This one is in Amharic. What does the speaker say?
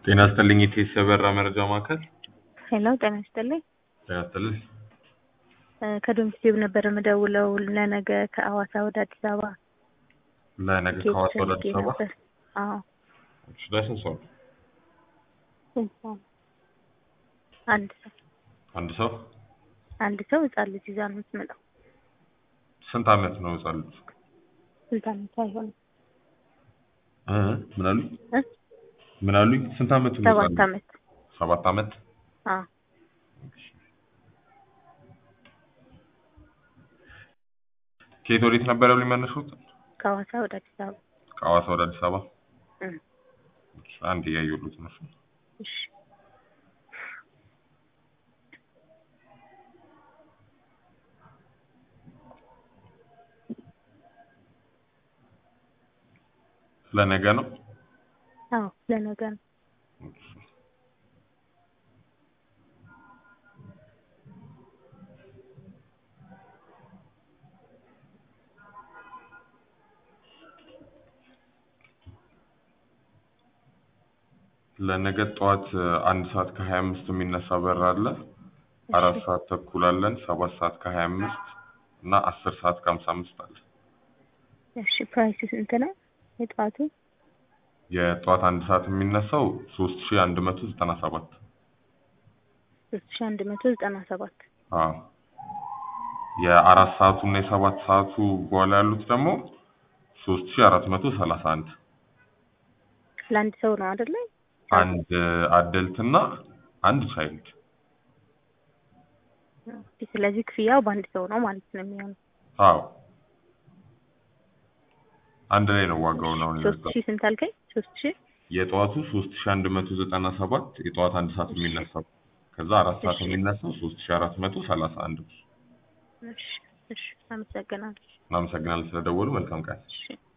ጤና ይስጥልኝ የቴስ የበራ መረጃ ማዕከል። ሄሎ ጤና ይስጥልኝ። ጤና ይስጥልኝ። እ ከዶሚስቲቭ ነበር የምደውለው ለነገ ከአዋሳ ወደ አዲስ አበባ ለነገ ኬክ ከሐዋሳ ወደ ፈልጌ አዲስ አበባ ነበር። አዎ እሺ፣ ለስንት ሰው? ስንት ሰው ነው? አንድ ሰው አንድ ሰው። አንድ ሰው ህጻን ልጅ ይዛ ነው የምትመጣው። ስንት ዓመት ነው ህጻን ልጅ? ስንት ዓመት አይሆንም እ ምን አሉኝ? እ ምን አሉኝ? ስንት ዓመቱ ነው? ሰባት ህጻን ልጅ? ዓመት ሰባት ዓመት። አዎ ከየት ወዴት ነበር ያሉኝ መነሻዎት? ከሐዋሳ ወደ አዲስ አበባ ከሐዋሳ ወደ አዲስ አበባ። እ እሺ፣ አንድ እያየሁት ነው። እሺ ለነገ ነው። አዎ ለነገ ነው። ለነገ ጠዋት እ, አንድ ሰዓት ከሀያ አምስት የሚነሳ በር አለ። አራት ሰዓት ተኩል አለን። ሰባት ሰዓት ከሀያ አምስት እና አስር ሰዓት ከሀምሳ አምስት አለ። እሺ ፕራይስ ስንት ነው የጠዋቱ? የጠዋት አንድ ሰዓት የሚነሳው ሶስት ሺ አንድ መቶ ዘጠና ሰባት ሶስት ሺ አንድ መቶ ዘጠና ሰባት አዎ የአራት ሰዓቱ እና የሰባት ሰዓቱ በኋላ ያሉት ደግሞ ሶስት ሺ አራት መቶ ሰላሳ አንድ ለአንድ ሰው ነው አይደለ? አንድ አደልት እና አንድ ቻይልድ ኦኬ፣ ስለዚህ ክፍያው በአንድ ሰው ነው ማለት ነው የሚሆነው። አዎ አንድ ላይ ነው ዋጋው ነው ሶስት ሺ ስንት አልከኝ? ሶስት ሺ የጠዋቱ ሶስት ሺ አንድ መቶ ዘጠና ሰባት የጠዋት አንድ ሰዓት የሚነሳው ከዛ አራት ሰዓት እሺ። የሚነሳው ሶስት ሺ አራት መቶ ሰላሳ አንድ እሺ እሺ፣ አመሰግናለሁ። እናመሰግናለን ስለደወሉ መልካም ቀን እሺ